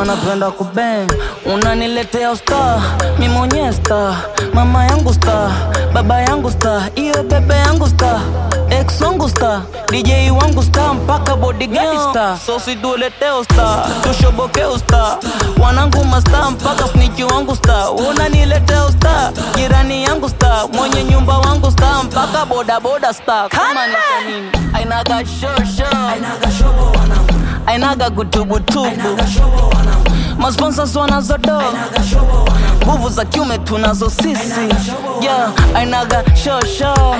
napenda kubeng unaniletea usta mi mwenyewe sta mama yangu sta baba yangu sta iyo bebe yangu sta ex wangu sta dj wangu sta mpaka bodigadi sta sosi tuleteo sta tushoboke usta wanangu masta mpaka sniki wangu sta unaniletea usta jirani yangu sta mwenye nyumba wangu sta mpaka bodaboda sta kama ni kwa nini ainaga shosho ainaga kutubutubu masponsors wanazodo nguvu za kiume tunazo sisi yeah, ainaga shosho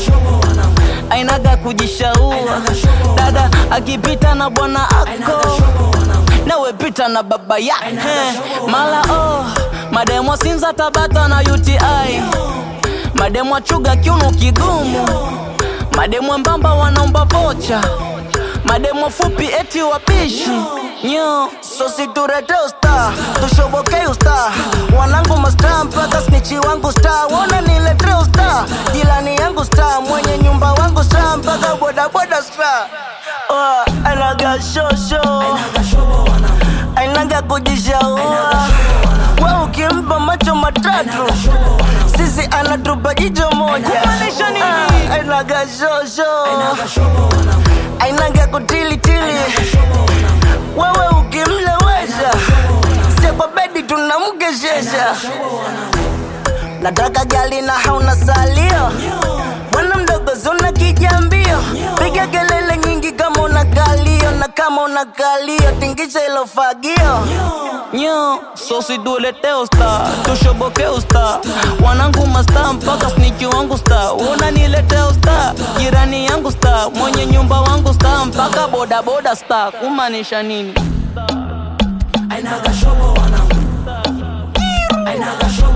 ainaga kujishaua dada akipita na bwana ako nawe pita na baba yake mala oh, mademwa sinza tabata na uti mademwa chuga kiuno kigumu mademwa mbamba wanaomba vocha mademo fupi eti wapishi nyo sosi turete usta tushoboke usta wanangu masta mpaka snichi wangu sta wona nilete usta jilani yangu sta mwenye nyumba wangu sta mpaka bodaboda sta oh, anaga shosho ainaga kujishaua we ukimpa macho matatu sisi anatupa jicho moja Ah, ainaga shosho ainaga kutilitili wewe ukimlewesha sie kwa bedi tunamkeshesha nataka gali na hauna salio bwana mdogo zuna kijambio piga kelele nyingi kama una kalio na kama una kalio tingisha ilo fagio nyo sosi tuletee usta tushoboke usta wanangu masta mpaka sniki wangu sta unaniletea usta jirani yangu sta mwenye nyumba wangu sta mpaka bodaboda sta kumaanisha nini Ainaga shobo wanangu Ainaga shobo